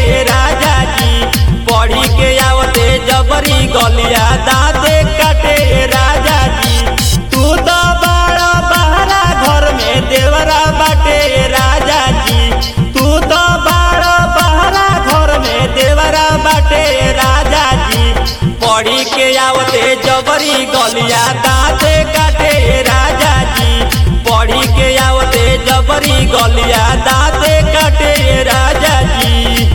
राजा जी पढ़ी के आवते जबरी गलिया दाते काटे राजा जी तू तो बड़ा बहरा घर में देवरा बाटे राजा जी तू तो बड़ा बहरा घर में देवरा बाटे राजा जी पढ़ी के आवते जबरी गलिया दाते काटे राजा जी पढ़ी के आवते जबरी गलिया दाते काटे राजा जी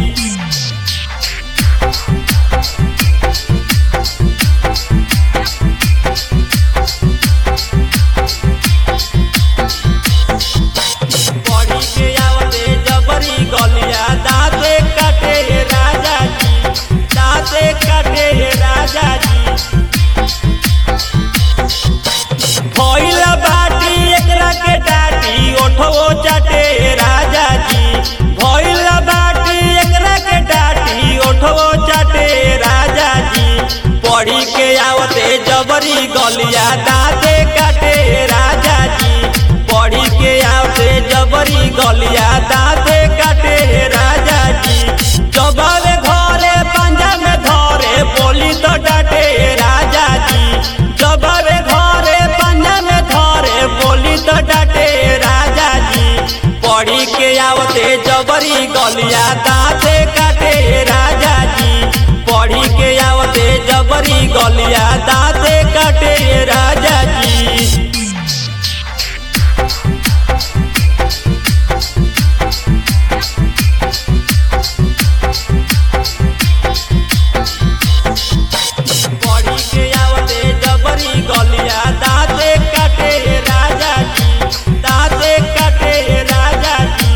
पढ़ी के आवते जबरी गलिया दाते काटे राजा जी दाते काटे राजा जी भइल बाटी एकरा के डाटी ओठो चाटे राजा जी भइल बाटी एकरा के डाटी ओठो चाटे राजा जी पढ़ी के आवते जबरी गलिया दाते काटे राजा जी पढ़ी के आवते जबरी गलिया दाते काटे राजा जी जबावे घरे पंजा में धरे बोली तो डाटे राजा जी जबावे घरे पंजा में धरे बोली तो डाटे राजा जी पढ़ी के आवते जबरी गलिया दाते काटे राजा जी पढ़ी के आवते जबरी गलिया दाते काटे राजा जी पढ़ी के आवते जबरी गलिया दाते काटे राजा जी दाते काटे राजा जी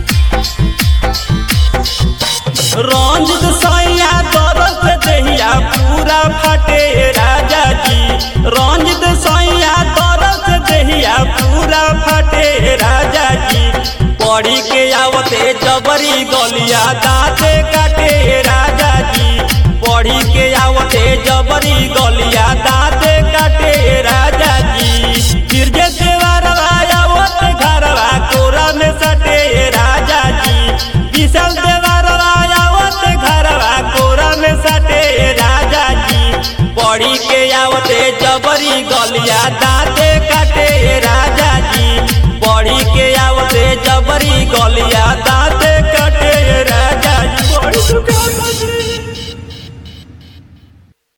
रंजित सैया दरद देहिया पूरा फटे राजा जी रंजित सैया दरद देहिया पूरा फटे राजा जी पढ़ी के आवते जबरी गलिया दाते काटे राजा जी पढ़ी के आवते जबरी गलिया दाते काटे राजा जी गिरजे देवरवा आवत घरवा कोरा में सटे राजा जी विशाल देवरवा आवत घरवा कोरा में सटे राजा जी पढ़ी के आवते जबरी गलिया दाते काटे राजा